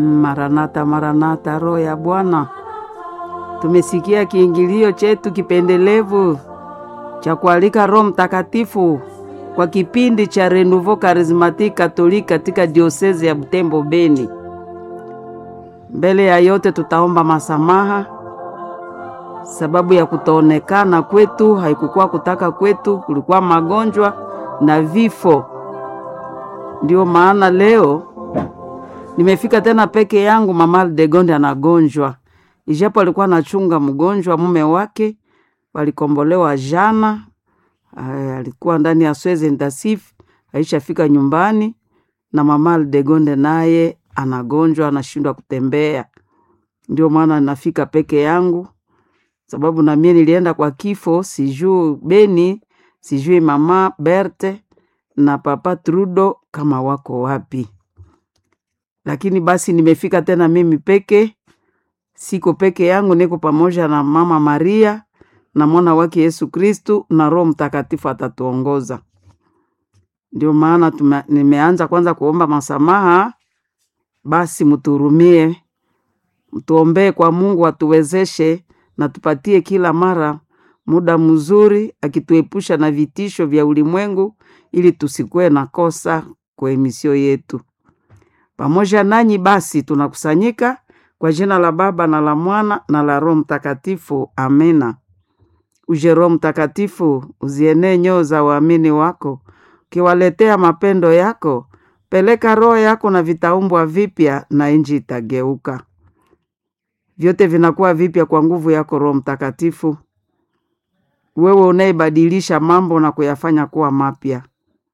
Maranatha, Maranatha, Roho ya Bwana. Tumesikia kiingilio chetu kipendelevu cha kualika Roho Mtakatifu kwa kipindi cha Renouveau Charismatique Catholique katika diosezi ya Butembo Beni. Mbele ya yote tutaomba masamaha sababu ya kutoonekana kwetu, haikukuwa kutaka kwetu, kulikuwa magonjwa na vifo. Ndio maana leo nimefika tena peke yangu. Mama Aldegonde anagonjwa, ijapo alikuwa anachunga mgonjwa mume wake, walikombolewa jana. Ay, alikuwa ndani ya sweze intensif, aishafika nyumbani, na mama Aldegonde naye anagonjwa, anashindwa kutembea. Ndio maana nafika peke yangu, sababu na mie nilienda kwa kifo, sijui Beni, sijui mama Berte na papa Trudo kama wako wapi lakini basi nimefika tena mimi peke, siko peke yangu, niko pamoja na mama Maria na mwana wake Yesu Kristu na Roho Mtakatifu atatuongoza. Ndio maana tume, nimeanza kwanza kuomba masamaha. Basi mtuhurumie, mtuombee kwa Mungu atuwezeshe na tupatie kila mara muda mzuri, akituepusha na vitisho vya ulimwengu, ili tusikuwe na kosa kwa emisio yetu pamoja nanyi basi tunakusanyika kwa jina la Baba na la Mwana na la Roho Mtakatifu, amena. Uje Roho Mtakatifu, uzienee nyoo za waamini wako, ukiwaletea mapendo yako. Peleka roho yako na vitaumbwa vipya, na inji itageuka. Vyote vinakuwa vipya kwa nguvu yako Roho Mtakatifu, wewe unayebadilisha mambo na kuyafanya kuwa mapya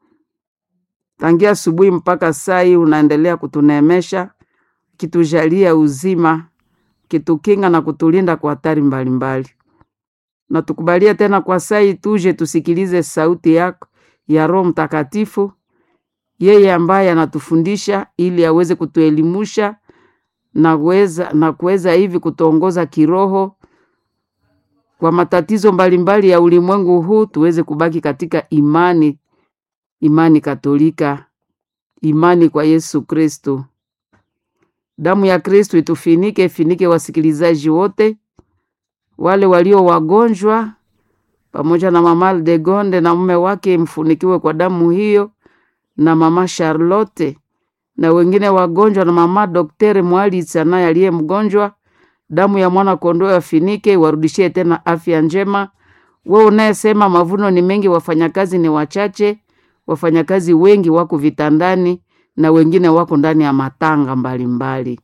tangia asubuhi mpaka saa hii unaendelea kutuneemesha, kitujalia uzima, kitukinga na kutulinda kwa hatari mbalimbali. Na tukubalie tena kwa saa hii tuje tusikilize sauti yako ya Roho Mtakatifu, yeye ambaye anatufundisha ili aweze kutuelimusha na kuweza na kuweza hivi kutuongoza kiroho kwa matatizo mbalimbali ya ulimwengu huu, tuweze kubaki katika imani imani Katolika, imani kwa Yesu Kristo. Damu ya Kristo itufinike, ifinike wasikilizaji wote, wale walio wagonjwa, pamoja na mama Aldegonde na mume wake, mfunikiwe kwa damu hiyo, na mama Charlotte na wengine wagonjwa, na mama Daktari Mwalitsa naye aliye mgonjwa, damu ya mwana kondoo afinike, warudishie tena afya njema. Wewe unayesema mavuno ni mengi, wafanyakazi ni wachache wafanyakazi wengi wako vitandani na wengine wako ndani ya matanga mbalimbali.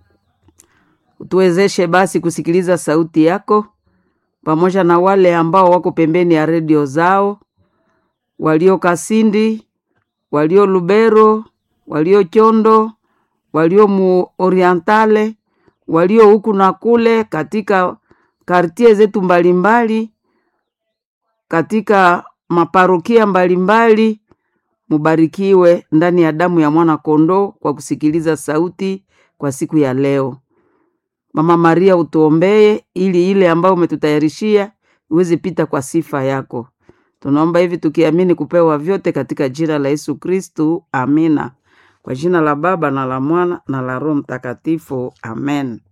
Utuwezeshe basi kusikiliza sauti yako pamoja na wale ambao wako pembeni ya redio zao, walio Kasindi, walio Lubero, walio Chondo, walio mu Orientale, walio huku na kule katika kartie zetu mbalimbali, katika maparokia mbalimbali Mubarikiwe ndani ya damu ya mwana kondoo kwa kusikiliza sauti kwa siku ya leo. Mama Maria, utuombee ili ile ambayo umetutayarishia iweze pita kwa sifa yako. Tunaomba hivi tukiamini kupewa vyote katika jina la Yesu Kristu, amina. Kwa jina la Baba na la Mwana na la Roho Mtakatifu, amen.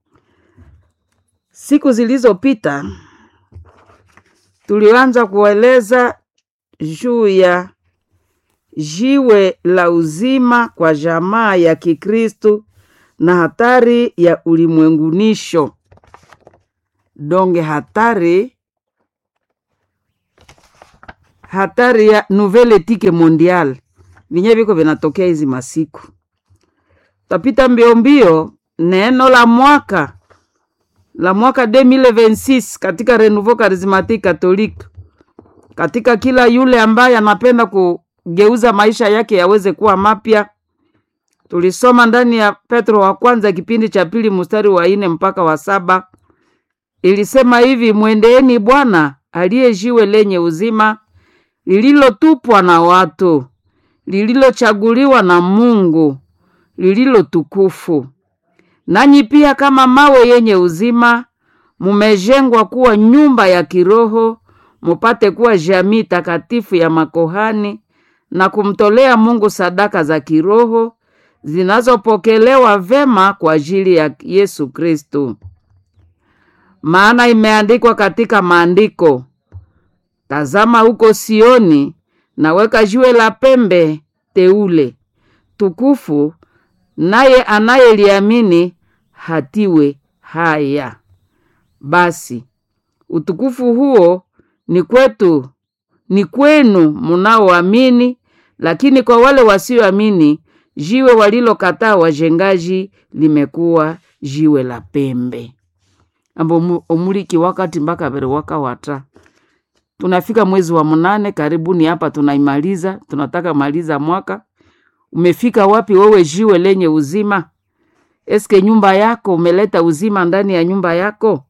Siku zilizopita tulianza kueleza juu ya jiwe la uzima kwa jamaa ya Kikristu na hatari ya ulimwengunisho donge, hatari hatari ya nouvelle etike mondiale vinye viko vinatokea hizi masiku. Tapita mbio mbio neno la mwaka la mwaka 2026 katika Renouveau Charismatique Catholique, katika kila yule ambaye anapenda ku geuza maisha yake yaweze kuwa mapya. Tulisoma ndani ya Petro wa kwanza kipindi cha pili mstari wa ine mpaka wa saba. Ilisema hivi: mwendeeni Bwana aliye jiwe lenye uzima, lililotupwa na watu, lililochaguliwa na Mungu, lililo tukufu. Nanyi pia kama mawe yenye uzima, mumejengwa kuwa nyumba ya kiroho, mupate kuwa jamii takatifu ya makohani na kumtolea Mungu sadaka za kiroho zinazopokelewa vema kwa ajili ya Yesu Kristo. Maana imeandikwa katika maandiko, tazama huko Sioni, naweka jiwe la pembe teule tukufu, naye anayeliamini hatiwe haya. Basi utukufu huo ni kwetu, ni kwenu munaoamini, lakini kwa wale wasioamini jiwe walilokataa wajengaji limekuwa jiwe la pembe ambo omuliki wakati mpaka vere waka wata tunafika mwezi wa mnane karibuni hapa tunaimaliza tunataka maliza mwaka umefika wapi wewe jiwe lenye uzima eske nyumba yako umeleta uzima ndani ya nyumba yako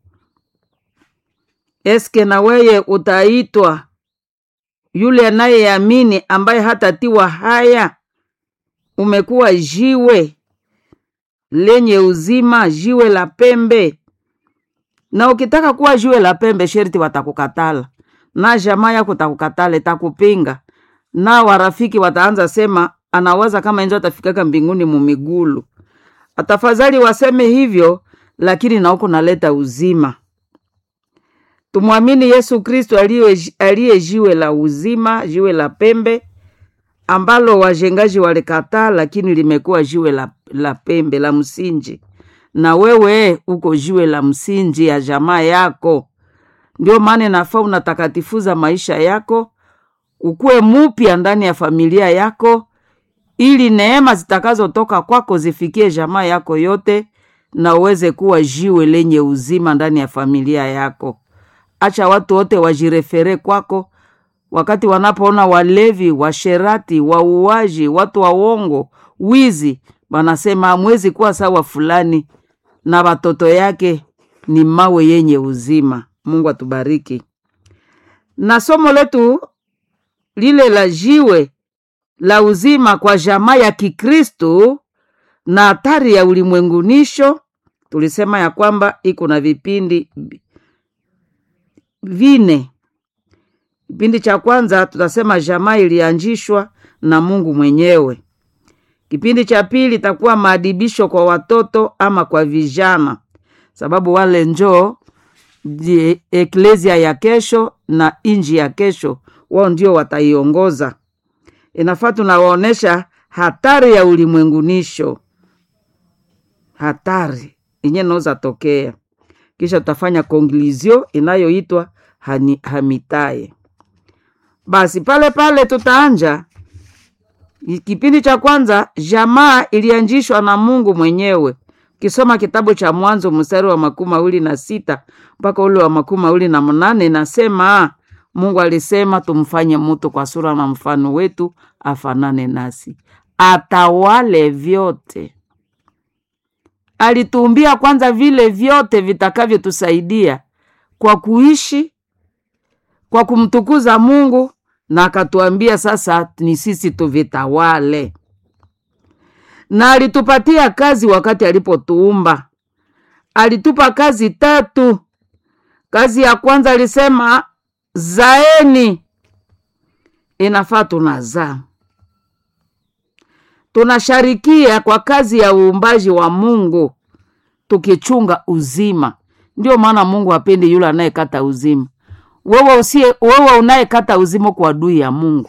eske na weye utaitwa yule anayeamini ambaye hatatiwa haya umekuwa jiwe lenye uzima jiwe la pembe na ukitaka kuwa jiwe la pembe sherti watakukatala na jamaa yako takukatala takupinga na warafiki wataanza sema anawaza kama enzo atafikaka mbinguni mumigulu atafadhali waseme hivyo lakini na huko naleta uzima tumwamini yesu kristo aliye aliye jiwe la uzima jiwe la pembe ambalo wajengaji walikataa lakini limekuwa jiwe la, la pembe la msinji na wewe uko jiwe la msingi ya jamaa yako ndio maana nafaa unatakatifuza maisha yako ukuwe mupya ndani ya familia yako ili neema zitakazotoka kwako zifikie jamaa yako yote na uweze kuwa jiwe lenye uzima ndani ya familia yako acha watu wote wajirefere kwako wakati wanapoona walevi washerati wauaji watu wa uongo wizi wanasema hamwezi kuwa sawa fulani na watoto yake ni mawe yenye uzima mungu atubariki na somo letu lile la jiwe la uzima kwa jamaa ya kikristu na hatari ya ulimwengunisho tulisema ya kwamba iko na vipindi vine kipindi cha kwanza tutasema jamaa ilianjishwa na mungu mwenyewe kipindi cha pili itakuwa maadibisho kwa watoto ama kwa vijana sababu wale njoo die eklesia ya kesho na inji ya kesho wao ndio wataiongoza inafaa tunawaonyesha hatari ya ulimwengunisho hatari yenye naweza tokea kisha tutafanya konglizio inayoitwa hamitaye basi pale pale tutaanja kipindi cha kwanza jamaa ilianjishwa na mungu mwenyewe ukisoma kitabu cha mwanzo mstari wa makumi mawili na sita mpaka ule wa makumi mawili na mnane nasema mungu alisema tumfanye mutu kwa sura na mfano wetu afanane nasi atawale vyote alituumbia kwanza vile vyote vitakavyotusaidia kwa kuishi kwa kumtukuza mungu na akatuambia sasa ni sisi tuvitawale na alitupatia kazi wakati alipotuumba alitupa kazi tatu kazi ya kwanza alisema zaeni inafaa tunazaa tunasharikia kwa kazi ya uumbaji wa mungu tukichunga uzima ndio maana mungu apendi yule anayekata uzima wewe usie wewe unayekata uzima kwa adui ya mungu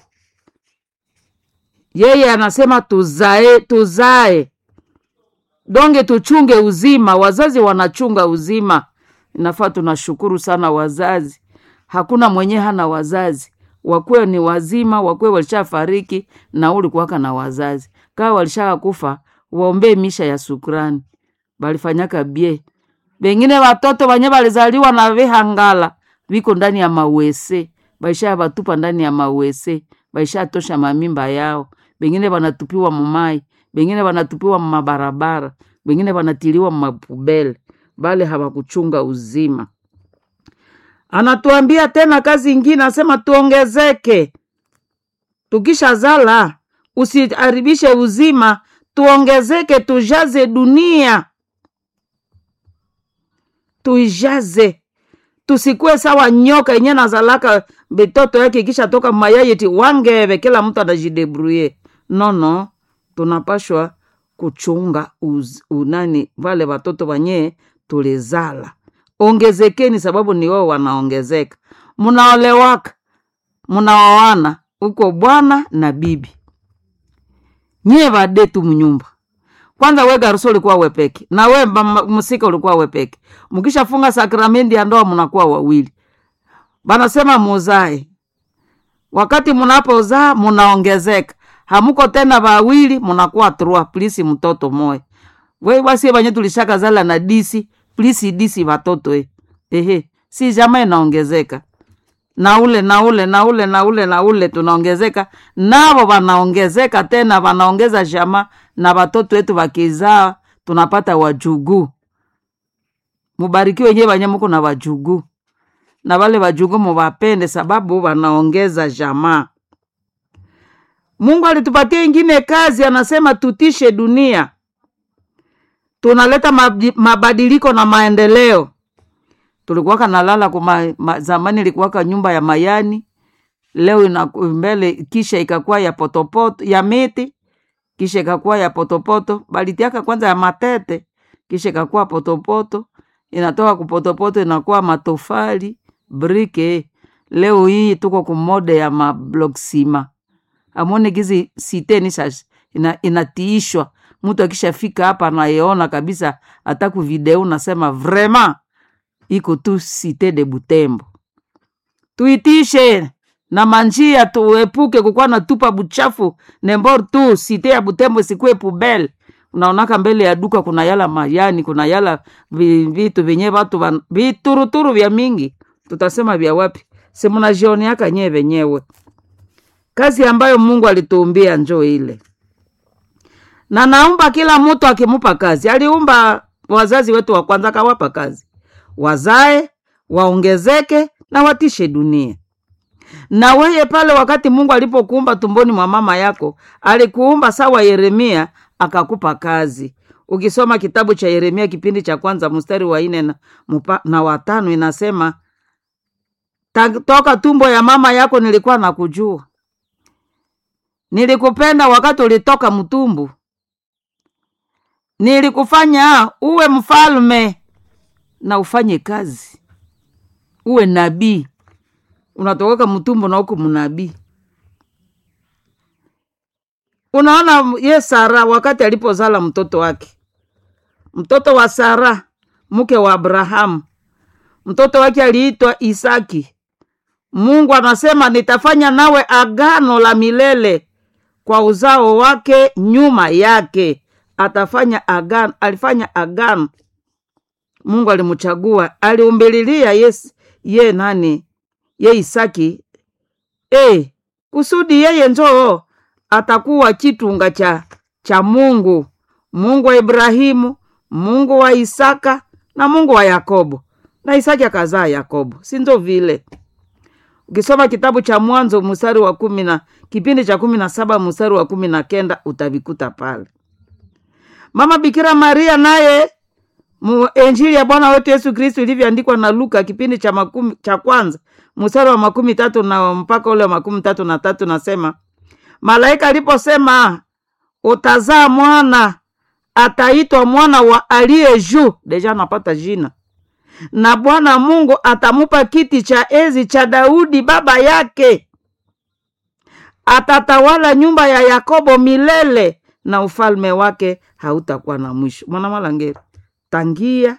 yeye anasema tuzae tuzae donge tuchunge uzima wazazi wanachunga uzima inafaa tunashukuru sana wazazi hakuna mwenye hana wazazi wakwe ni wazima wakwe walishafariki na ulikuwaka na wazazi kaa walishaka kufa waombee misha ya sukrani balifanyaka bie bengine watoto wanye balizaliwa na vihangala viko ndani ya mawese baisha batupa ndani ya mawese baisha tosha mamimba yao bengine banatupiwa mumai bengine banatupiwa mumabarabara bengine banatiliwa mumapubele bale hawakuchunga uzima anatuambia tena kazi ingine asema tuongezeke tukisha zala usiharibishe uzima tuongezeke tujaze dunia tuijaze tusikuwe sawa nyoka yenye nazalaka bitoto yake ikisha toka mayayiti wangeve kila mtu anajidebruye nono tunapashwa kuchunga uz, unani wale watoto wanyee tulizala ongezekeni sababu ni wao wanaongezeka mnaolewaka mnaoana uko bwana na bibi nyie vadetu mnyumba kwanza we garuso ulikuwa wepeke na we mama- msika ulikuwa wepeke mkishafunga sakramenti ya ndoa mnakuwa wawili banasema muzae wakati mnapozaa mnaongezeka hamuko tena wawili mnakuwa trua plisi mtoto moya we wasie vanye tulishaka zala na disi plisi disi watoto e. ehe si jama inaongezeka na ule na ule na ule na ule na ule tunaongezeka navo wanaongezeka tena wanaongeza jama na watoto wetu wakizaa tunapata wajuguu mubarikiwe wenyewe wanye muko na wajuguu na wale wajuguu muwapende sababu wanaongeza jamaa mungu alitupatia ingine kazi anasema tutishe dunia tunaleta mabdi- mabadiliko na maendeleo tulikuwaka nalala kuma ma, zamani ilikuwaka nyumba ya mayani leo ina mbele kisha ikakuwa ya potopoto ya miti kisha ikakuwa ya potopoto balitiaka kwanza ya matete kisha ikakuwa potopoto inatoka kupotopoto inakuwa matofali brike leo hii tuko kumode ya mabloksima amone gizi siteni sasa ina, inatiishwa mtu akishafika hapa anayeona kabisa hata kuvideo unasema vrema iko tu site de butembo tuitishe na manjia tuepuke kukuwa na tupa buchafu nembor tu site ya butembo isikuwe pubel unaonaka mbele ya duka kuna yala mayani kuna yala vi- vitu vyenye vatu van- vituruturu vya mingi tutasema vya wapi simunajioneaka nyee venyewe kazi ambayo mungu alituumbia njo ile na naumba kila mtu akimupa kazi aliumba wazazi wetu wa kwanza akawapa kazi wazae waongezeke na watishe dunia na weye pale wakati mungu alipokuumba tumboni mwa mama yako alikuumba sawa yeremia akakupa kazi ukisoma kitabu cha yeremia kipindi cha kwanza mstari wa ine na, mupa- na watano inasema "Ta- toka tumbo ya mama yako nilikuwa nakujua nilikupenda wakati ulitoka mtumbu nilikufanya uwe mfalme na ufanye kazi uwe nabii unatoka mtumbo na huku mnabii unaona ye sara wakati alipozala mtoto wake mtoto wa sara mke wa abrahamu mtoto wake aliitwa isaki mungu anasema nitafanya nawe agano la milele kwa uzao wake nyuma yake atafanya agano alifanya agano mungu alimchagua aliumbililia yes ye nani ye isaki e, kusudi yeye njoo atakuwa chitunga cha cha mungu mungu wa ibrahimu mungu wa isaka na mungu wa yakobo na isaki akazaa yakobo sinzo vile ukisoma kitabu cha mwanzo mstari wa kumi na kipindi cha kumi na saba mstari wa kumi na kenda utavikuta pale mama bikira maria naye mu injili ya bwana wetu yesu kristu ilivyoandikwa na luka kipindi cha makumi, cha kwanza mstari wa makumi tatu na mpaka ule wa makumi tatu na tatu nasema malaika aliposema utazaa mwana ataitwa mwana wa aliye juu deja anapata jina na bwana mungu atamupa kiti cha enzi cha daudi baba yake atatawala nyumba ya yakobo milele na ufalme wake hautakuwa na mwisho mwana malangeri tangia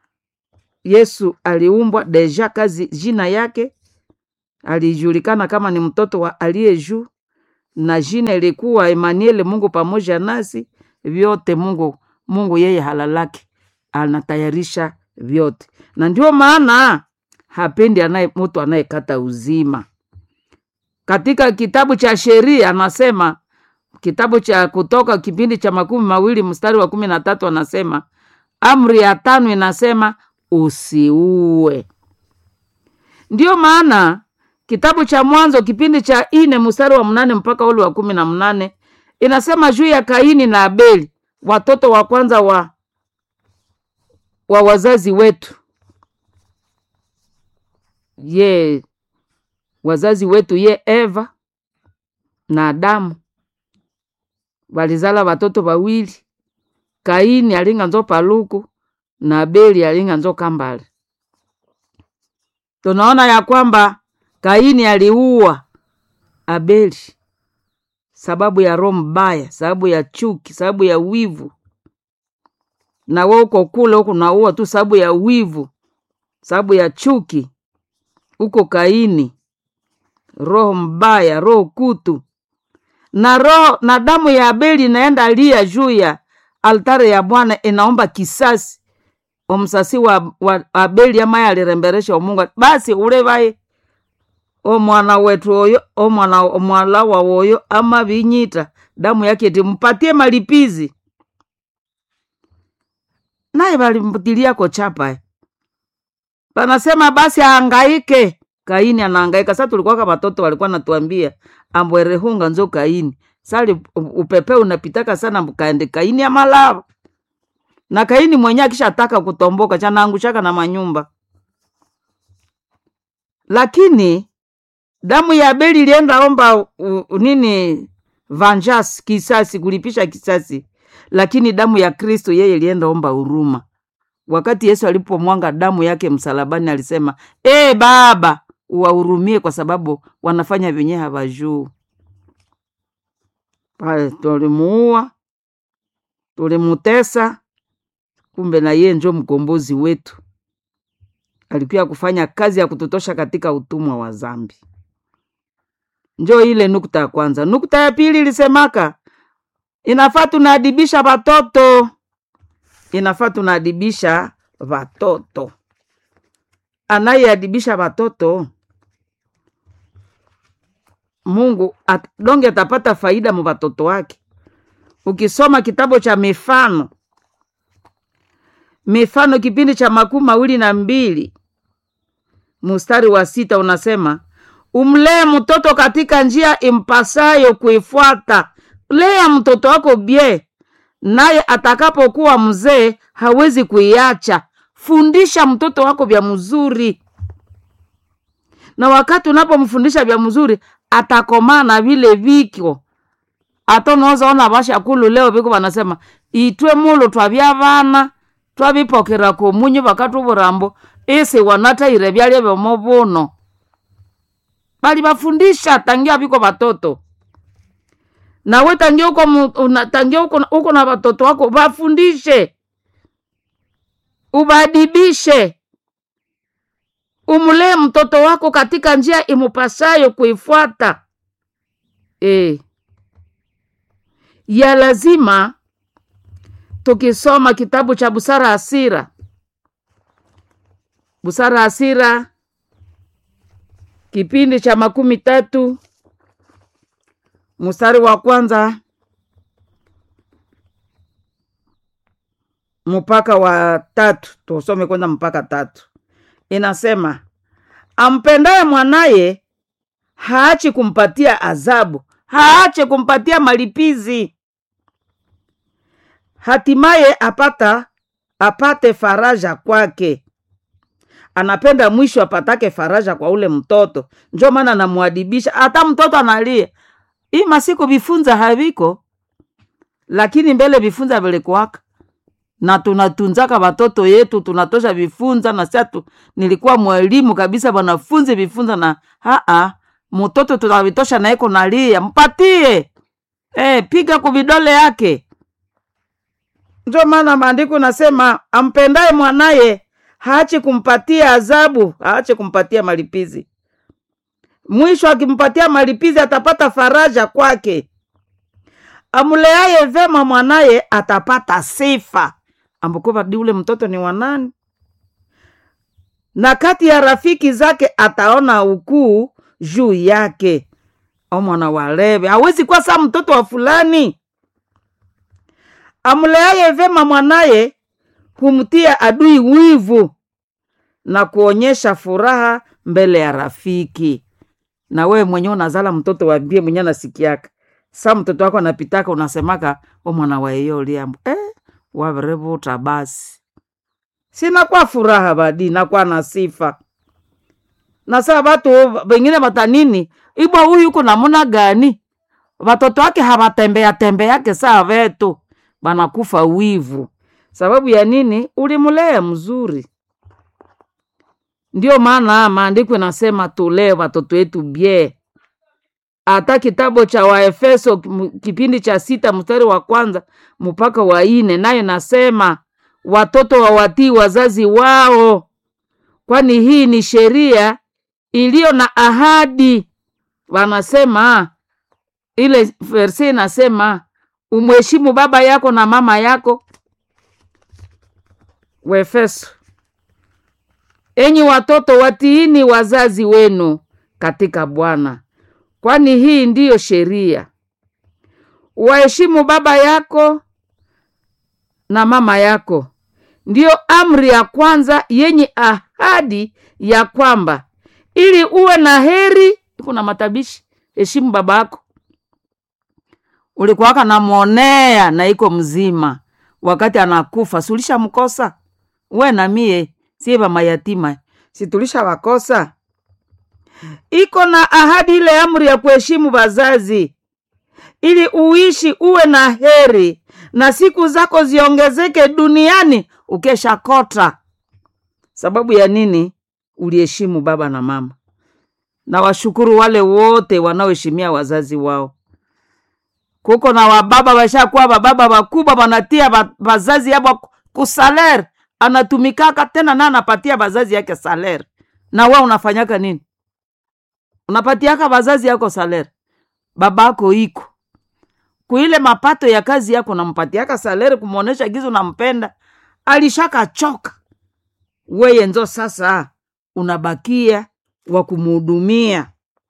yesu aliumbwa deja kazi jina yake alijulikana kama ni mtoto wa aliye juu na jina ilikuwa Emmanuel, Mungu pamoja nasi. Vyote Mungu Mungu yeye halalaki, anatayarisha vyote, na ndio maana hapendi anaye mtu anayekata uzima. Katika kitabu cha sheria anasema, kitabu cha Kutoka kipindi cha makumi mawili mstari wa kumi na tatu anasema, amri ya tano inasema usiue. Ndiyo maana kitabu cha Mwanzo kipindi cha ine mstari wa mnane mpaka ule wa kumi na mnane inasema juu ya Kaini na Abeli, watoto wa kwanza wa wa wazazi wetu, ye wazazi wetu ye Eva na Adamu walizala watoto wawili, kaini alinga nzo paluku na abeli alinga nzo kambale tunaona ya kwamba kaini aliua abeli sababu ya roho mbaya sababu ya chuki sababu ya wivu na we uko kule huku naua tu sababu ya wivu sababu ya chuki uko kaini roho mbaya roho kutu na roho na damu ya abeli inaenda lia juu ya altare ya bwana inaomba kisasi omsasi wa, wa abeli amaye aliremberesha omungu basi ule baye omwana wetu oyo omwana omwalawa woyo ama vinyita damu yake timpatie malipizi naye valimputiliako chapa panasema basi ahangaike kaini anahangaika sa tulikuwaka watoto walikuwa natuambia ambwerehunga nzo kaini sali upepe unapitaka sana mkaende kaini amalava na kaini mwenye akishataka kutomboka chanaangushaka na manyumba lakini damu ya abeli ilienda omba u, u, nini vanjas kisasi kulipisha kisasi lakini damu ya kristo yeye ilienda omba huruma wakati yesu alipomwanga damu yake msalabani alisema e baba uwahurumie kwa sababu wanafanya vyenye havajuu pale tulimuua tulimutesa kumbe na yeye njo mkombozi wetu alikuya kufanya kazi ya kututosha katika utumwa wa zambi njo ile nukta ya kwanza nukta ya pili ilisemaka inafaa tunaadibisha watoto inafaa tunaadibisha watoto anayeadibisha watoto mungu at, donge atapata faida mu watoto wake ukisoma kitabu cha mifano mifano kipindi cha makumi mawili na mbili mustari wa sita unasema umlee mtoto katika njia impasayo kuifuata lea mtoto wako bie naye atakapokuwa mzee hawezi kuiacha fundisha mtoto wako vya mzuri na wakati unapomfundisha vya mzuri atakomaa na vile vikyo ata unaweza ona vashakulu leo viko vanasema itwe mulo twavya vana twavipokera komunyu vakati uvurambo isi wanataire vyalya vyomo vuno bali vafundisha tangia viko vatoto nawe tangia uko, una, tangia uko, uko na watoto wako vafundishe ubadibishe umlee mtoto wako katika njia imupasayo kuifuata e. ya lazima tukisoma kitabu cha busara hasira busara hasira kipindi cha makumi tatu mstari wa kwanza mpaka wa tatu tusome kwanza mpaka tatu inasema ampendaye mwanaye haachi kumpatia adhabu haache kumpatia malipizi hatimaye apata apate faraja kwake anapenda mwisho apatake faraja kwa ule mtoto njo maana namwadibisha hata mtoto analia hii masiku vifunza haviko lakini mbele vifunza vilikuwaka na tunatunzaka watoto yetu tunatosha vifunza na siatu nilikuwa mwalimu kabisa wanafunzi vifunza na aa mtoto tunavitosha naeko nalia mpatie e, piga kuvidole yake ndio maana maandiko nasema ampendaye mwanaye haachi kumpatia adhabu haachi kumpatia malipizi mwisho akimpatia malipizi atapata faraja kwake amleaye vema mwanaye atapata sifa ambukuva di ule mtoto ni wanani na kati ya rafiki zake ataona ukuu juu yake omwana waleve hawezi kuwa saa mtoto wa fulani amleaye vema mwanaye humtia adui wivu na kuonyesha furaha mbele ya rafiki na wewe mwenyewe unazala mtoto wambie mwenye anasikiaka sa mtoto wako anapitaka unasemaka omwana waeyo liambo eh, waverevuta basi sinakuwa furaha badi nakuwa na sifa na saa vatu vengine vatanini ibwa huyu uko namuna gani vatoto wake havatembea tembeake saa vetu banakufa wivu. Sababu ya nini? Ulimulea mzuri. Ndio maana maandiko inasema tulee watoto wetu bie. Hata kitabu cha Waefeso m- kipindi cha sita mstari wa kwanza mpaka wa ine nayo nasema watoto wawatii wazazi wao, kwani hii ni sheria iliyo na ahadi. Wanasema ile verse inasema umheshimu baba yako na mama yako. Waefeso Enyi watoto watiini wazazi wenu katika Bwana, kwani hii ndiyo sheria. Waheshimu baba yako na mama yako, ndiyo amri ya kwanza yenye ahadi ya kwamba ili uwe na heri. Kuna matabishi, heshimu baba yako. Ulikuwaka namwonea na iko mzima, wakati anakufa sulisha mkosa we na mie sie ba mayatima situlisha wakosa. Iko na ahadi ile amri ya kuheshimu wazazi, ili uishi uwe na heri na siku zako ziongezeke duniani ukesha kota. Sababu ya nini? Uliheshimu baba na mama. Na washukuru wale wote wanaoheshimia wazazi wao. Kuko na wababa washakuwa bababa wakubwa, wanatia ba- bazazi yabo kusaler anatumikaka tena na anapatia bazazi yake saler, na we unafanyaka nini? Unapatiaka bazazi yako saler, babako iko kuile mapato ya kazi yako, nampatiaka saleri kumwonesha gizo nampenda, alishaka choka. Weye nzo sasa unabakia wa kumuhudumia.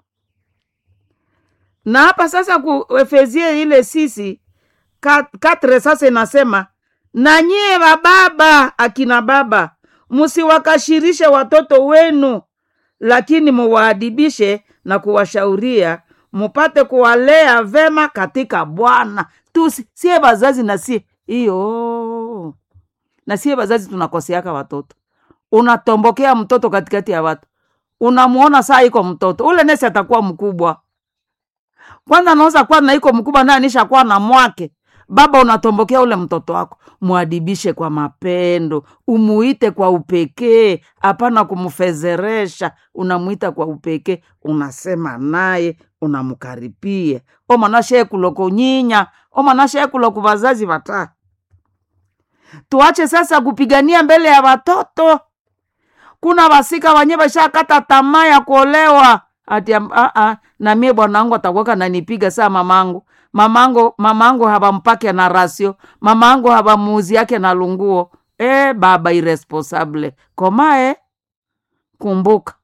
Na hapa sasa ku Efesie ile sisi ka- katre sasa inasema na nyie bababa, akina baba, msiwakashirishe watoto wenu, lakini muwaadibishe na kuwashauria mupate kuwalea vema katika Bwana. Tu si- sie bazazi na sie hiyo na sie bazazi tunakoseaka watoto. Unatombokea mtoto katikati ya watu, unamuona saa iko mtoto ule nesi atakuwa mkubwa kwanza, anaweza kuwa na iko mkubwa naye anisha kuwa na mwake baba unatombokea ule mtoto wako, mwadibishe kwa mapendo, umuite kwa upekee, hapana kumfezeresha. Unamuita kwa upekee, unasema naye, unamkaripia omanashe kuloko nyinya omanashe kuloko vazazi vata. Tuache sasa kupigania mbele ya watoto. Kuna wasika wanye vashakata tamaa ya kuolewa ati am- ah, ah, na mie bwanangu atakuwaka nanipiga saa mamangu mamangu mamangu habampake na rasio mamangu habamuuzi yake na lunguo e, baba irresponsable komae kumbuka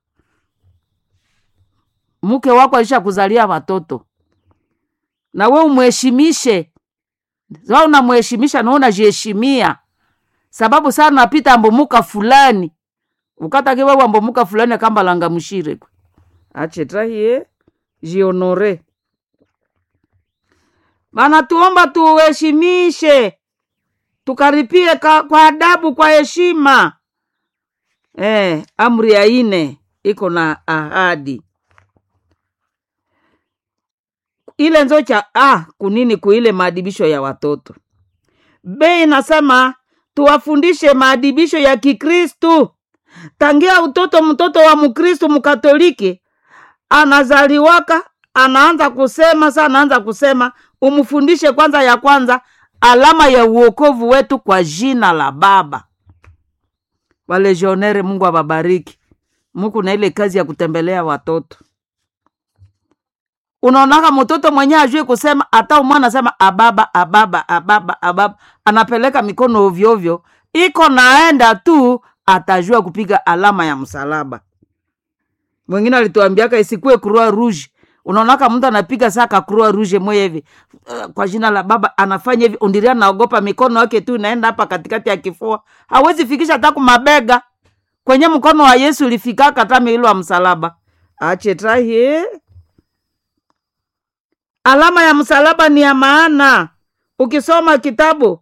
mke wako alisha kuzalia watoto na we umheshimishe sa unamheshimisha na unajiheshimia sababu saa napita ambumuka fulani ukatake wewe ambumuka fulani akambalanga mshire kwe achetahie jionore bana tuomba tuheshimishe tukaripie ka, kwa adabu kwa heshima eh, amri ya ine iko na ahadi ile nzo cha ah, kunini kuile maadibisho ya watoto be inasema tuwafundishe maadibisho ya kikristu tangia utoto mtoto wa mkristu mkatoliki anazaliwaka anaanza kusema sa anaanza kusema umfundishe kwanza ya kwanza alama ya uokovu wetu kwa jina la baba walejionere mungu awabariki muku na ile kazi ya kutembelea watoto unaonaka mtoto mwenyewe ajue kusema hata umwana anasema ababa ababa ababa ababa anapeleka mikono ovyoovyo iko naenda tu atajua kupiga alama ya msalaba mwingine alituambiaka isikue croix rouge unaonaka mtu anapiga saka croix rouge moya hivi uh, kwa jina la baba anafanya hivi undiria naogopa mikono yake tu inaenda hapa katikati ya kifua hawezi fikisha hata kumabega kwenye mkono wa yesu ulifikaka hata miilo wa msalaba achetahi alama ya msalaba ni ya maana ukisoma kitabu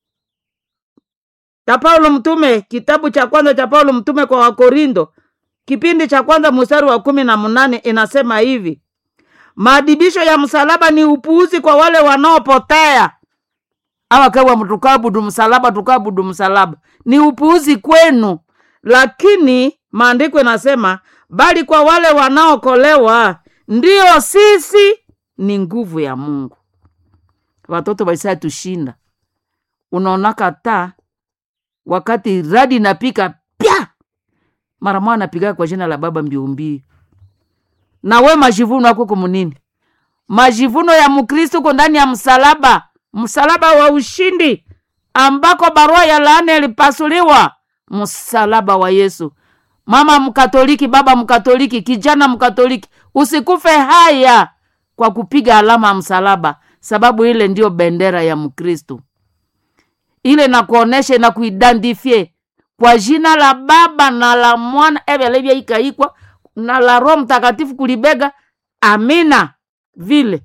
cha paulo mtume kitabu cha kwanza cha paulo mtume kwa wakorindo kipindi cha kwanza mstari wa kumi na mnane inasema hivi maadibisho ya msalaba ni upuuzi kwa wale wanaopotea awakawa tukabudu msalaba tukabudu msalaba ni upuuzi kwenu lakini maandiko inasema bali kwa wale wanaokolewa ndio sisi ni nguvu ya mungu watoto waisaya tushinda unaonaka ta wakati radi napika pya mara mwa napiga kwa jina la baba mbiumbii na we majivuno ako kumunini majivuno ya mkristo uko ndani ya msalaba msalaba wa ushindi ambako barua ya laana ilipasuliwa msalaba wa yesu mama mkatoliki baba mkatoliki kijana mkatoliki usikufe haya kwa kupiga alama ya msalaba sababu ile ndiyo bendera ya mkristo ile nakuonesha na kuidentifie kwa jina la baba na la mwana evelevya ikaikwa na la roho mtakatifu kulibega amina vile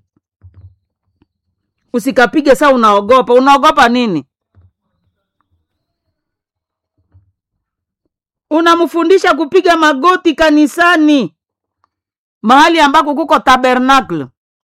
usikapige saa unaogopa unaogopa nini unamfundisha kupiga magoti kanisani mahali ambako kuko tabernacle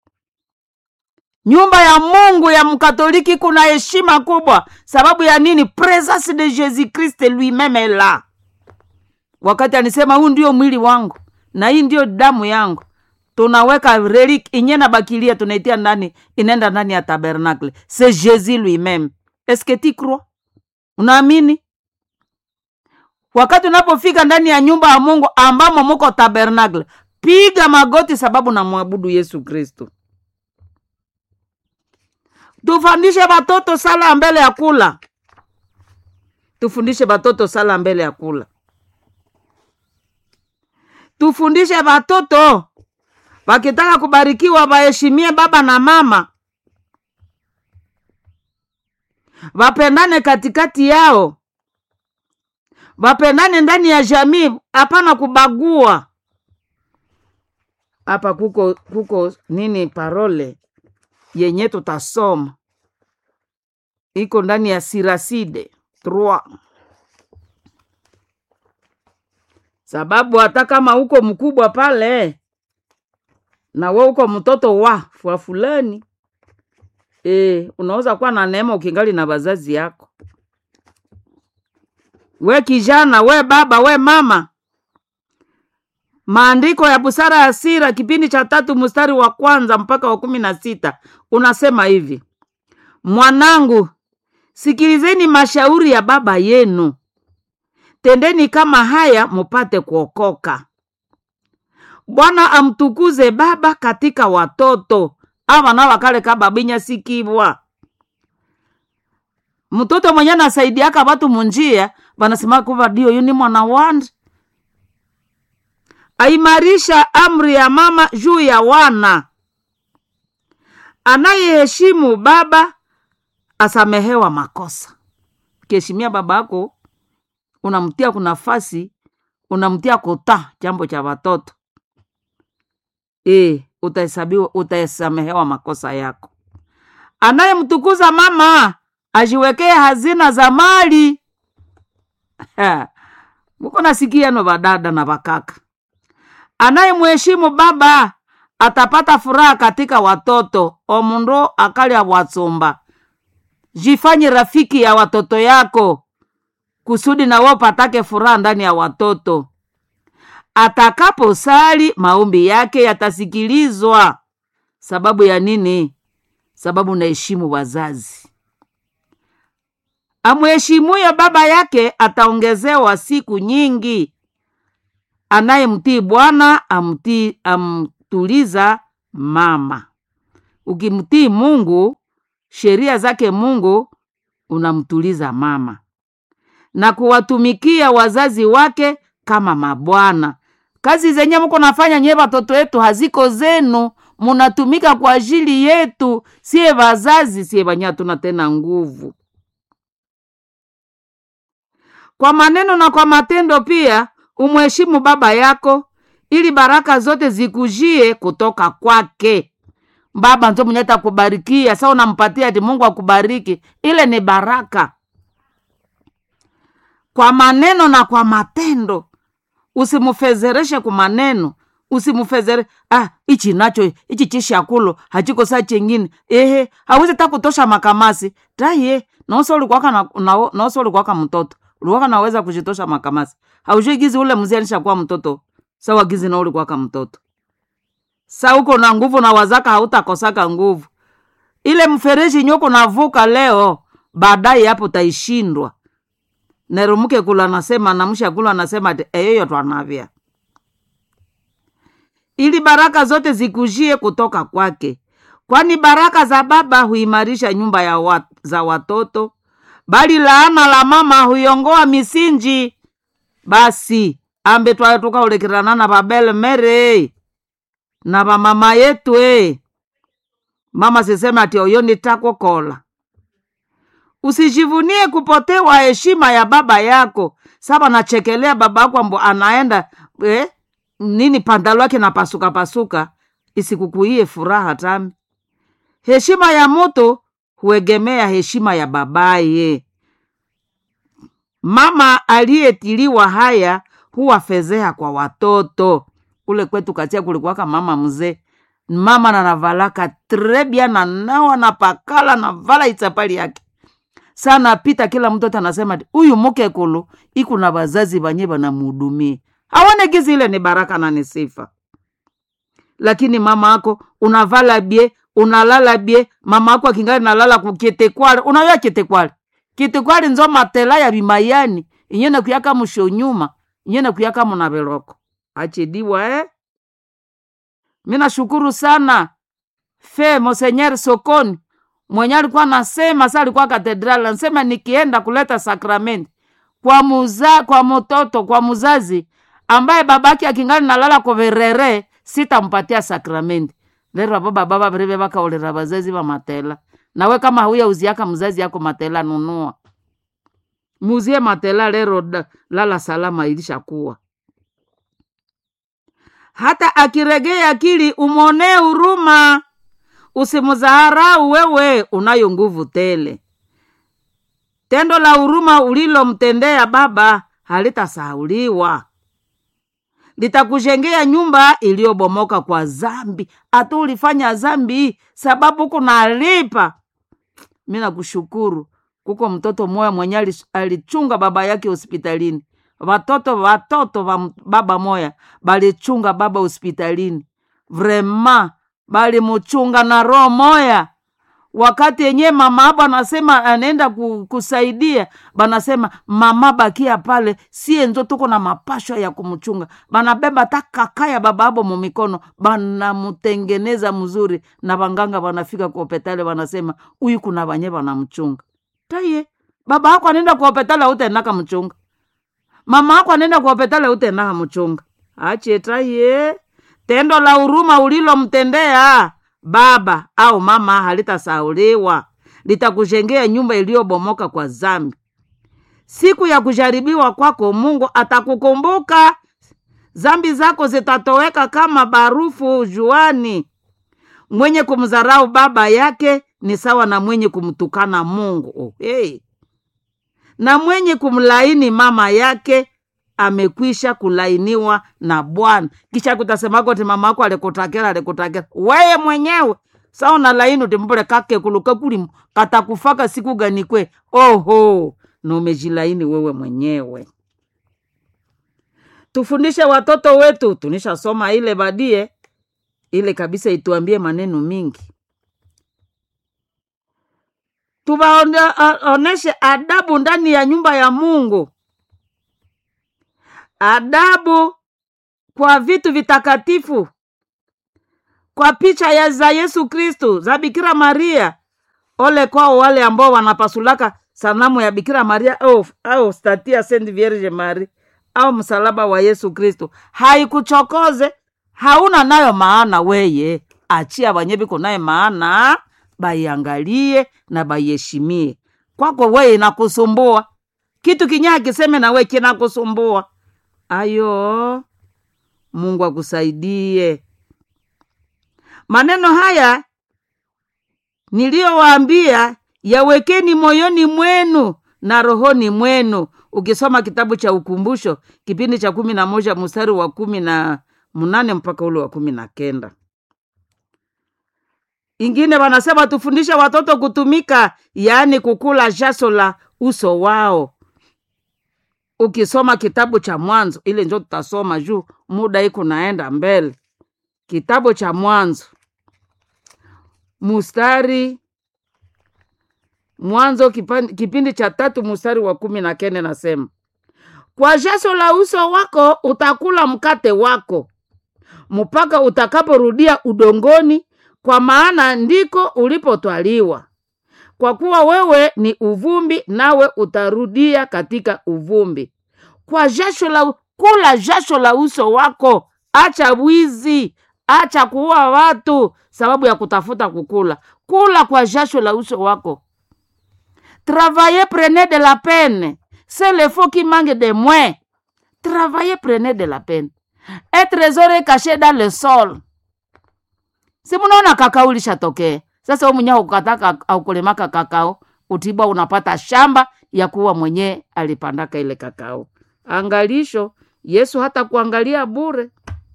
nyumba ya mungu ya mkatoliki kuna heshima kubwa sababu ya nini presence de jesus christ lui-meme la wakati anisema huu ndio mwili wangu na hii ndio damu yangu tunaweka relik inye na bakilia tunaitia ndani inaenda ndani ya tabernacle c'est jésus lui-même est-ce que tu crois unaamini wakati unapofika ndani ya nyumba ya mungu ambamo muko tabernacle piga magoti sababu namwabudu yesu kristo tufundishe watoto sala mbele ya kula tufundishe watoto sala mbele ya kula tufundishe watoto wakitaka kubarikiwa waheshimie baba na mama wapendane katikati yao wapendane ndani ya jamii hapana kubagua hapa kuko kuko nini parole yenye tutasoma iko ndani ya siraside 3 sababu hata kama uko mkubwa pale na we uko mtoto wa wa fulani e, unaweza kuwa na neema ukingali na wazazi yako we kijana we baba we mama maandiko ya busara ya sira kipindi cha tatu mstari wa kwanza mpaka wa kumi na sita unasema hivi mwanangu sikilizeni mashauri ya baba yenu tendeni kama haya mupate kuokoka bwana amtukuze baba katika watoto avana wakale kababinya sikibwa mtoto mwenye nasaidiaka watu munjia vanasema kuva dio yuni mwana wandi aimarisha amri ya mama juu ya wana anayeheshimu baba asamehewa makosa ukiheshimia baba yako unamtia kunafasi unamtia kuta jambo cha watoto e, utahesabiwa utasamehewa makosa yako anayemtukuza mama ajiwekee hazina za mali muko nasikia no vadada na vakaka anayemheshimu baba atapata furaha katika watoto omundu akalya bwatsumba jifanye rafiki ya watoto yako kusudi nawo patake furaha ndani ya watoto atakaposali maombi yake yatasikilizwa sababu ya nini sababu naheshimu wazazi amheshimuye baba yake ataongezewa siku nyingi anayemtii bwana amtii amtuliza mama ukimtii mungu sheria zake mungu unamtuliza mama na kuwatumikia wazazi wake kama mabwana kazi zenye muko nafanya nyewe watoto wetu haziko zenu munatumika kwa ajili yetu siye wazazi siye wenye hatuna tena nguvu kwa maneno na kwa matendo pia umheshimu baba yako ili baraka zote zikujie kutoka kwake baba nzo mwenye takubarikia sa unampatia ati mungu akubariki ile ni baraka kwa maneno na kwa matendo usimfezereshe kwa maneno usimufezere ah ichi nacho ichi chishakulo hachikosa chengine ehe hawezi ta kutosha makamasi taye noso ulikwaka na, na, noso ulikwaka mtoto ulikwaka naweza kuchitosha makamasi haujui gizi ule mzee alishakuwa mtoto sawa gizi na ulikwaka mtoto sa uko na nguvu na wazaka hautakosaka nguvu ile mfereji nyoko navuka leo baadaye hapo taishindwa nerumuke kula nasema namsha kula nasema ati eyoyo twanavya ili baraka zote zikujie kutoka kwake kwani baraka za baba huimarisha nyumba ya wat, za watoto bali laana la mama huiongoa misinji basi ambe twayo tukaulekerana na babele mere na vamama yetu e mama siseme ati oyo nitakokola usijivunie kupotewa heshima ya baba yako saba nachekelea baba yako ambo anaenda eh, nini pandalo yake napasuka pasuka isikukuie furaha tami heshima ya moto huegemea heshima ya babaye mama aliyetiliwa haya huwa fezea kwa watoto kule kwetu katia kulikuwaka mama mzee mama nanavalaka trebia na nawa na pakala na vala itsapali yake sana pita kila mtoto anasema huyu muke kulu iku na vazazi vanye vanamhudumie aone gizi ile ni baraka na ni sifa lakini mama ako unavala bie unalala bie mama ako akingali nalala kukitekwale unayoa kitekwale kitekwale nzo matela ya bimayani inyene kuyaka musho nyuma inyene kuyaka munaveloko achidiwa eh? mi nashukuru sana fe monsenyer sokoni mwenye alikuwa nasema sa alikuwa katedrali anasema nikienda kuleta sakramenti kwa muza, kwa mtoto kwa muzazi ambaye babake akingali nalala koverere sitampatia sakramenti lero avo baba vavireve vakaolera vazazi va matela nawe kama hauya uziaka mzazi yako matela nunua muzie matela lero da, lala salama ilishakuwa hata akiregea akili umwonee huruma usimudharau wewe unayo nguvu tele tendo la huruma ulilomtendea baba halitasahauliwa litakujengea nyumba iliyobomoka kwa zambi hata ulifanya zambi sababu kunalipa mi nakushukuru kuko mtoto moya mwenye alichunga baba yake hospitalini watoto watoto wa baba moya balichunga baba hospitalini vrema balimuchunga na roho moya wakati yenye mama abo anasema anaenda kusaidia banasema mama bakia pale sie nzo tuko na mapashwa ya kumchunga banabeba ta kaka ya baba abo mumikono banamutengeneza mzuri na banganga banafika kuopetale banasema huyu kuna banye banamchunga taye baba ako anaenda kuopetale autenaka mchunga mama ako anaenda kuopetale autenaka mchunga achetaye tendo la huruma ulilomtendea baba au mama halitasauliwa litakujengea nyumba iliyobomoka kwa zambi siku ya kujaribiwa kwako mungu atakukumbuka zambi zako zitatoweka kama barufu juani mwenye kumdharau baba yake ni sawa na mwenye kumtukana mungu oh, hey. na mwenye kumlaini mama yake amekwisha kulainiwa na bwana kisha kutasemako ti mama ako alikutakela alikutakela weye mwenyewe sa unalaini utimbule kakekulu kakulimu katakufaka siku gani kwe oho numejilaini wewe mwenyewe tufundishe watoto wetu tunishasoma ile badie ile kabisa ituambie maneno mingi tuwaoneshe adabu ndani ya nyumba ya mungu adabu kwa vitu vitakatifu kwa picha ya za yesu kristu za bikira maria ole kwao wale ambao wanapasulaka sanamu ya bikira maria au, au statia saint vierge mari au msalaba wa yesu kristu haikuchokoze hauna nayo maana weye achia wenye viko naye maana baiangalie na baiheshimie kwako weye inakusumbua kitu kinyaa kiseme na we kinakusumbua ayo mungu akusaidie maneno haya niliyowaambia yawekeni moyoni mwenu na rohoni mwenu ukisoma kitabu cha ukumbusho kipindi cha kumi na moja mstari wa kumi na mnane mpaka ule wa kumi na kenda ingine wanasema tufundishe watoto kutumika yaani kukula jasho la uso wao ukisoma kitabu cha mwanzo ile njo tutasoma juu muda iko naenda mbele kitabu cha mwanzo mustari mwanzo kipan- kipindi cha tatu mustari wa kumi na kende nasema kwa jasho la uso wako utakula mkate wako mpaka utakaporudia udongoni kwa maana ndiko ulipotwaliwa kwa kuwa wewe ni uvumbi nawe utarudia katika uvumbi kwa jasho la kula jasho la uso wako acha wizi acha kuua watu sababu ya kutafuta kukula kula kwa jasho la uso wako travaillez prenez de la peine c'est le faux qui manque de moins travaillez prenez de la peine un trésor est caché dans le sol si munaona kakao lishatokea sasa we mwenyewe ukataka aukulemaka kakao utibwa unapata shamba ya kuwa mwenyewe alipandaka ile kakao angalisho yesu hata kuangalia bure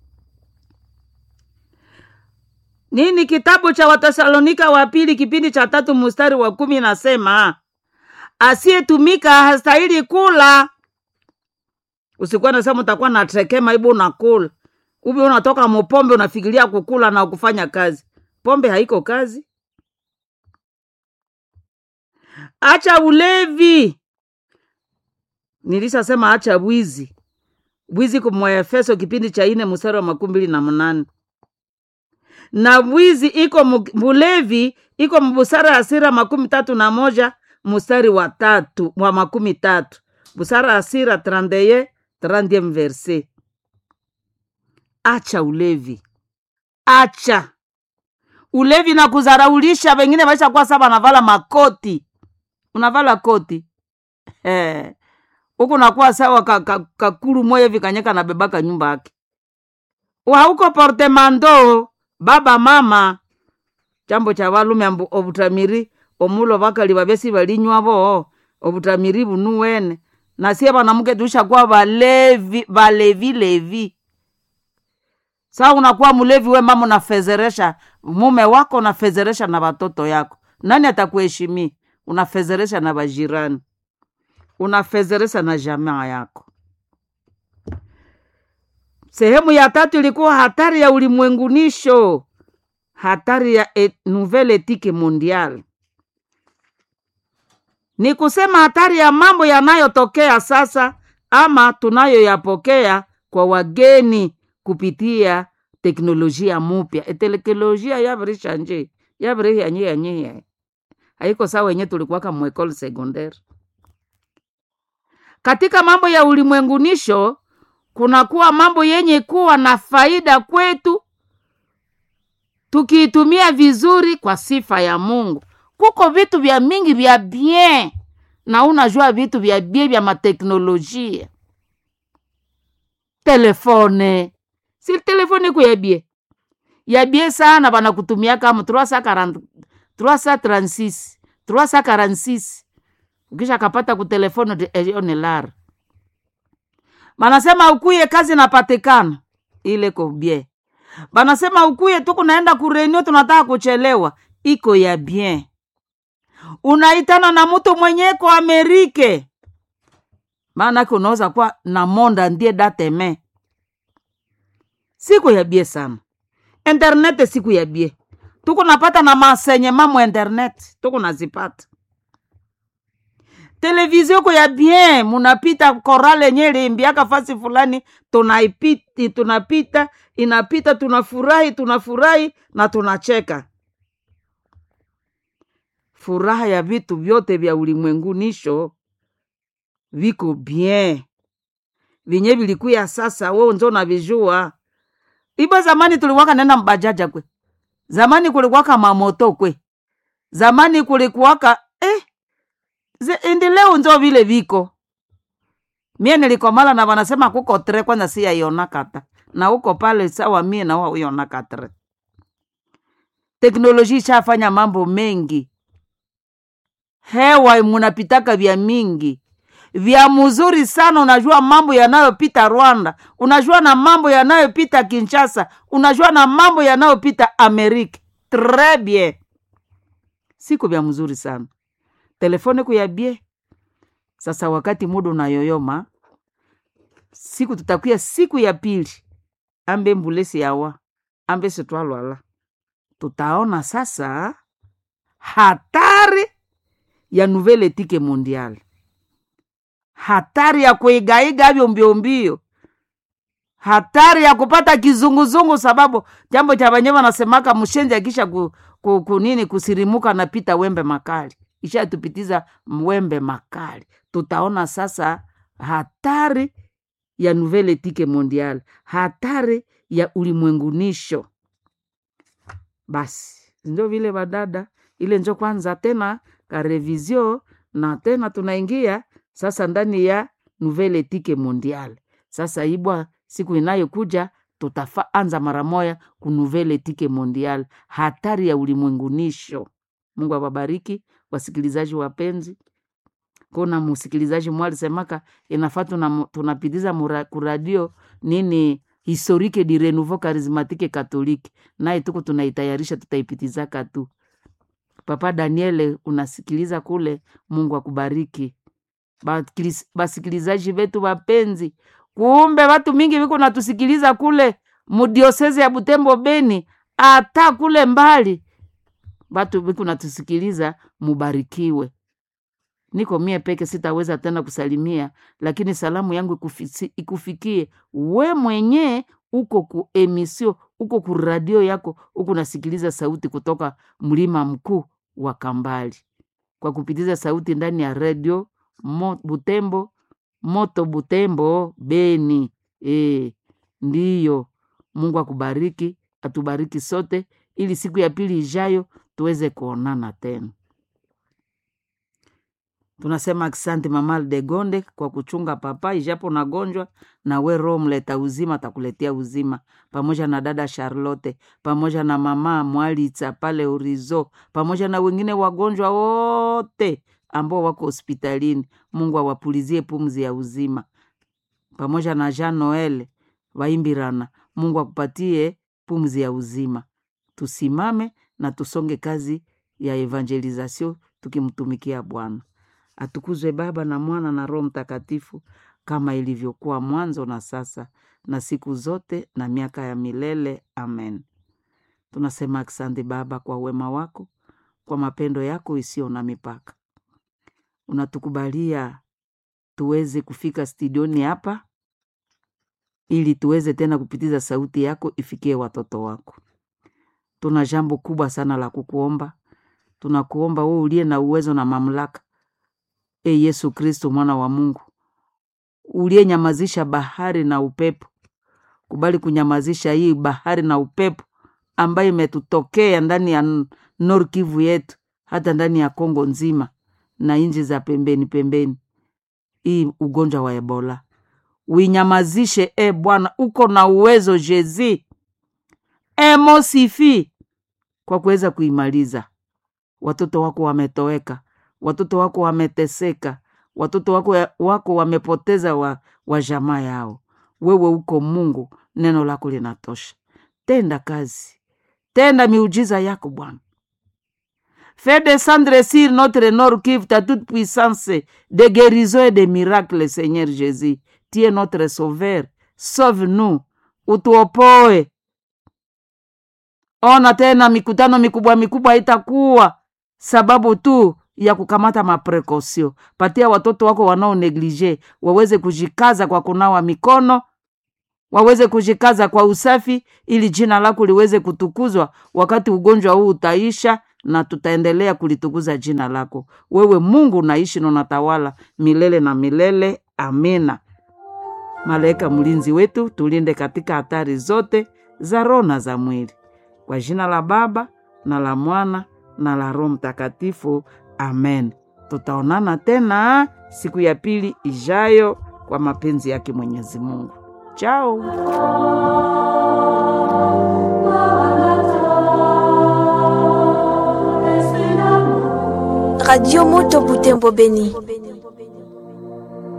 nini kitabu cha watesalonika wa pili kipindi cha tatu mstari wa kumi nasema asiyetumika hastahili kula usikuwa nasema utakuwa na trekema ibu unakula ubi unatoka mupombe unafikiria kukula na kufanya kazi pombe haiko kazi acha ulevi nilishasema acha bwizi bwizi kumwaefeso kipindi cha ine mstari wa makumi mbili na mnane na bwizi iko mu- mulevi iko mbusara ya sira makumi tatu na moja mstari wa tatu wa makumi tatu busara ya sira trandeye trandiem verse acha ulevi acha ulevi na kuzaraulisha wengine waisha kuwa saba navala makoti unavala koti eh huku nakuwa sawa kakulu ka, ka kakulu moya hivi kanyeka na bebaka nyumba yake hauko portemando baba mama chambo cha valume ambu obutamiri omulo vakali vavesi valinywavo obutamiri bunu wene nasie vanamuke tushakuwa valevi valevilevi saa unakuwa mlevi we mama unafezeresha mume wako unafezeresha na watoto yako nani atakuheshimia unafezeresha na vajirani unafezeresha na jamaa yako sehemu ya tatu ilikuwa hatari ya ulimwengunisho hatari ya et, nouvelle etike mondial ni kusema hatari ya mambo yanayotokea sasa ama tunayoyapokea kwa wageni kupitia teknolojia mupya eteknolojia yavirisha nje yavirihyanyiyanyiya haiko sawa wenye tulikuwaka mwekole secondaire katika mambo ya ulimwengunisho kunakuwa mambo yenye kuwa na faida kwetu tukiitumia vizuri kwa sifa ya mungu kuko vitu vya mingi vya bien na unajua vitu vya bien vya mateknolojia telefone si telefone iko ya bien ya bien sana banakutumia kama 340 336 346 ukisha kapata kutelefone eone lara banasema ukuye kazi napatikana ile ko bien banasema ukuye tu kunaenda kurenio tunataka kuchelewa iko ya bien unaitana na mtu mwenyeko amerike maanake unaweza kuwa na monda ndie dateme siku ya bie sana internet siku ya bie tuku napata na masenye mamo internet tuku nazipata televizio ko ya bien munapita korale yenye limbiaka fasi fulani tunaipiti tunapita inapita tunafurahi tunafurahi na tunacheka furaha ya vitu vyote vya ulimwengunisho viko bien vinye vilikuya sasa wo nzo navijua iba zamani tulikwaka nenda mbajaja kwe zamani kulikuwaka mamoto kwe zamani kulikuwaka eh, ze- indi leo nzo vile viko mie nilikomala na wanasema kuko tre kwanza si yaiona kata na uko pale sawa mie na wa uiona katre teknolojia ishafanya mambo mengi hewa munapitaka vya mingi vya mzuri sana unajua mambo yanayopita rwanda unajua na mambo yanayopita kinshasa unajua na mambo yanayopita amerika tres bien siku vya mzuri sana telefone kuyabie sasa wakati muda unayoyoma siku tutakuya siku ya pili ambe mbulesi yawa ambe sitwalwala tutaona sasa hatari ya nouvelle etike mondiale hatari ya kuigaiga vyo mbiombio hatari ya kupata kizunguzungu sababu jambo cha wenyewe wanasemaka mshenzi akisha ku, ku, kunini kusirimuka napita wembe makali ishatupitiza wembe makali tutaona sasa hatari ya nouvelle etike mondiale hatari ya ulimwengunisho basi ndio vile badada ile njo kwanza tena karevizio na tena tunaingia sasa ndani ya nouvelle etike mondiale sasa ibwa siku inayokuja tutaanza mara moya ku nouvelle etike mondiale hatari ya ulimwengunisho mungu awabariki wasikilizaji wapenzi kuna msikilizaji mwa alisemaka inafaa tuna- tunapitiza mura- kuradio nini historique di renouveau charismatique catholique naye tuko tunaitayarisha tutaipitizaka tu papa daniele unasikiliza kule mungu akubariki Bakilis- basikilizaji vetu wapenzi kumbe watu mingi viko natusikiliza kule mudioseze ya butembo beni hata kule mbali watu viko natusikiliza mubarikiwe niko mie peke sitaweza tena kusalimia lakini salamu yangu ikufisi- ikufikie we mwenye uko ku emisio uko ku radio yako uko nasikiliza sauti kutoka mlima mkuu wa kambali kwa kupitiza sauti ndani ya redio mo, butembo moto butembo beni e, ndiyo mungu akubariki atubariki sote ili siku ya pili ijayo tuweze kuonana tena tunasema asante mama de gonde kwa kuchunga papa ijapo nagonjwa na we roho mleta uzima atakuletea uzima pamoja na dada charlotte pamoja na mama mwalitsa pale urizo pamoja na wengine wagonjwa wote ambao wako hospitalini mungu awapulizie pumzi ya uzima pamoja na jean noel waimbirana mungu akupatie pumzi ya uzima tusimame na tusonge kazi ya evangelizasio tukimtumikia bwana atukuzwe baba na mwana na roho mtakatifu kama ilivyokuwa mwanzo na sasa na siku zote na miaka ya milele amen tunasema asante baba kwa wema wako kwa mapendo yako isiyo na mipaka unatukubalia tuweze kufika studioni hapa ili tuweze tena kupitiza sauti yako ifikie watoto wako tuna jambo kubwa sana la kukuomba tunakuomba wewe uliye na uwezo na mamlaka e yesu kristo mwana wa mungu uliyenyamazisha bahari na upepo kubali kunyamazisha hii bahari na upepo ambayo imetutokea ndani ya N- Nord Kivu yetu hata ndani ya Kongo nzima na nchi za pembeni pembeni, hii ugonjwa wa Ebola uinyamazishe. E Bwana, uko na uwezo Jezi emosifi kwa kuweza kuimaliza. Watoto wako wametoweka, watoto wako wameteseka, watoto wako, wako wamepoteza wa, wa jamaa yao. Wewe uko Mungu, neno lako linatosha. Tenda kazi, tenda miujiza yako Bwana. Fais descendre sur notre Nord Kivu ta toute puissance de guérison et de miracles, Seigneur Jésus. Tu es notre sauveur. Sauve-nous, utuopoe. Ona tena mikutano mikubwa mikubwa haitakuwa sababu tu ya kukamata maprekosio. Patia watoto wako wanao neglige waweze kujikaza kwa kunawa mikono, waweze kujikaza kwa usafi, ili jina lako liweze kutukuzwa wakati ugonjwa huu utaisha, na tutaendelea kulitukuza jina lako. Wewe Mungu unaishi na unatawala milele na milele. Amina. Malaika mlinzi wetu, tulinde katika hatari zote za roho na za mwili, kwa jina la Baba na la Mwana na la Roho Mtakatifu. Amen. Tutaonana tena siku ya pili ijayo kwa mapenzi yake Mwenyezi Mungu. Chao. Radio Moto Butembo Beni.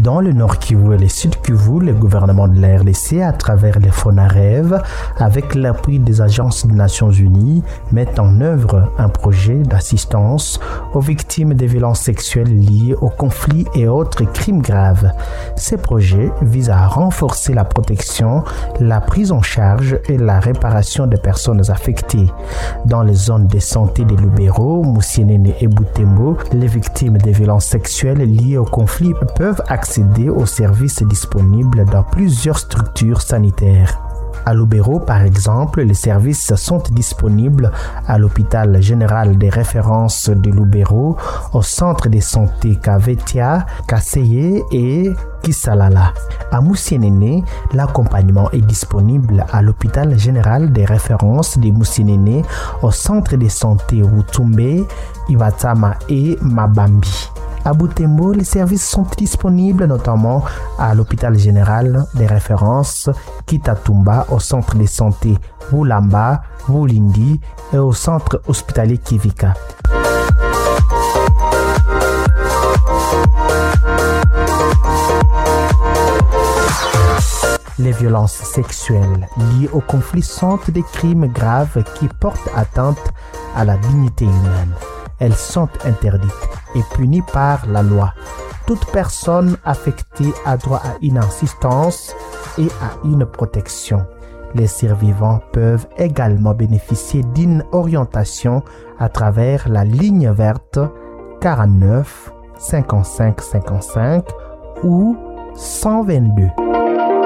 Dans le Nord Kivu et le Sud Kivu, le gouvernement de la RDC, à travers les FONAREV, avec l'appui des agences des Nations Unies, met en œuvre un projet d'assistance aux victimes des violences sexuelles liées aux conflits et autres crimes graves. Ces projets visent à renforcer la protection, la prise en charge et la réparation des personnes affectées. Dans les zones de santé des Lubero, Moussienene et Boutembo, les victimes des violences sexuelles liées aux conflits peuvent accéder aux services disponibles dans plusieurs structures sanitaires. À Lubero, par exemple, les services sont disponibles à l'hôpital général des références de Lubero, au centre de santé Kavetia, Kaseye et Kisalala. À Moussienene, l'accompagnement est disponible à l'hôpital général des références de Moussienene, au centre de santé Wutumbe, Iwatama et Mabambi. À Boutembo, les services sont disponibles notamment à l'hôpital général des références Kitatumba, au centre de santé Wulamba, Wulindi et au centre hospitalier Kivika. Les violences sexuelles liées au conflit sont des crimes graves qui portent atteinte à la dignité humaine. Elles sont interdites et punies par la loi. Toute personne affectée a droit à une assistance et à une protection. Les survivants peuvent également bénéficier d'une orientation à travers la ligne verte 49 55 55 ou 122.